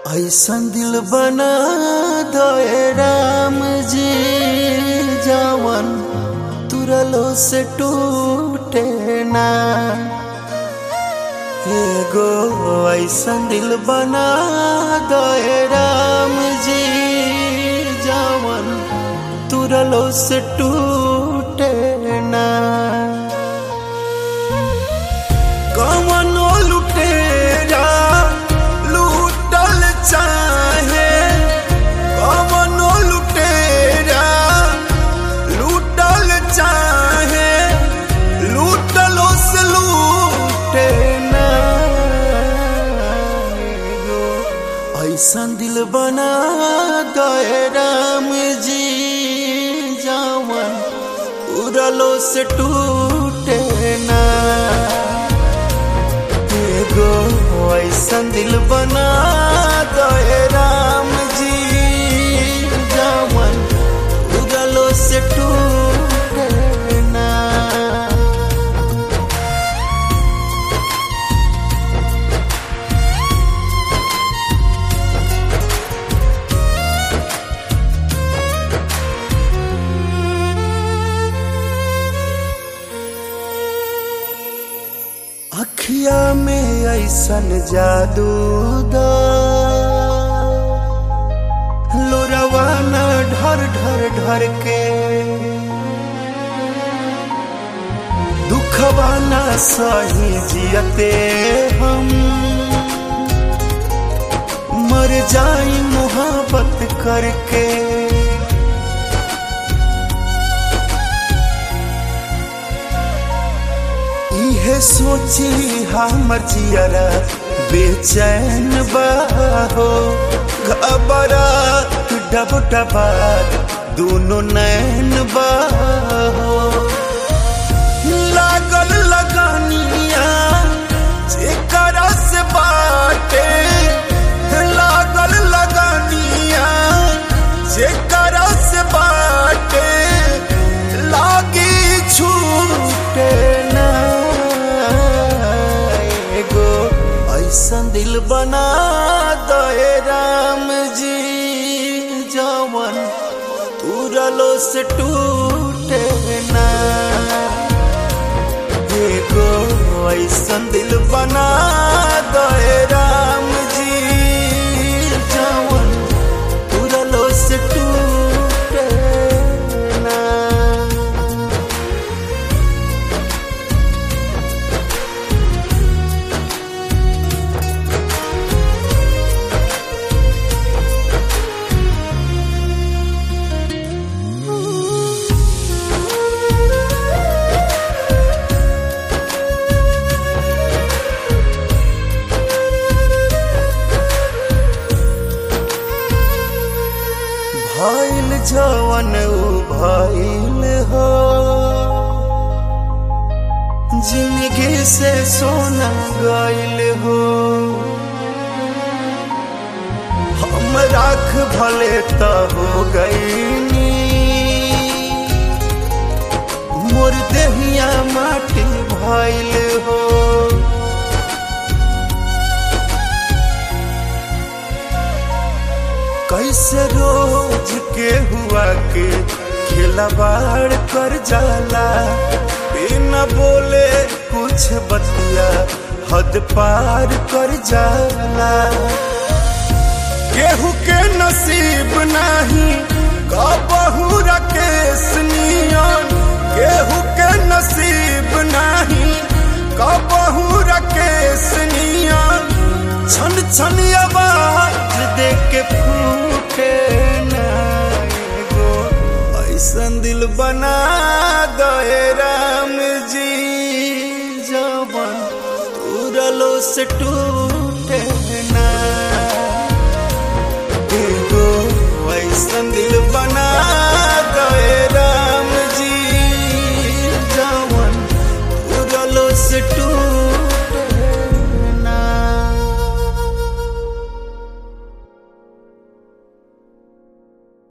ऐसन दिल बना दे राम जी जवन तुरलो से टूटे ना एगो ऐसन दिल बना दे राम जी जवन तुरलो से टूटे ना कमनो लुटेरा लूटल चाहे कमनो लुटेरा लूटल चाहे लूटलो से लूटे ना एगो ऐसन दिल बना दे राम जी जावन उड़लो से टूटे ना एगो ऐसन दिल बना दे राम जी जावन उड़लो से टूटे ना अखिया में ऐसन जादू दा लोरवा न ढर ढर ढर के दुखवा न सही जियते हम मर जाई मोहब्बत करके इहे सोची हमर जियरा बेचैन बाहो घबरा डब डबा दोनों नैन बाहो लागल लगानिया जेकरा से बाटे लागल लगानिया जेकरा से बाटे लागी छूटे ना एगो ऐसन दिल बना दे राम जी जवन तुरलो से टूटे ना एगो ऐसन दिल बना दे राम जी जवन तुरलो से टूटे ना भइल जवन उ भइल हो जिंदगी से सोना गइल हो हम राख भले त हो गईनी मोर देहिया माटी भइल हो कैसे रोज के हुआ के खिलवाड़ कर जाला बिना बोले कुछ बतिया हद पार कर जाला केहू के नसीब नहीं कबहू रकेश नियन केहू के नसीब नहीं कबहू रकेश नियन छन छन आवाज दे के फूटे ना एगो ऐसन दिल बना दे राम जी जवन तुरलो से टूट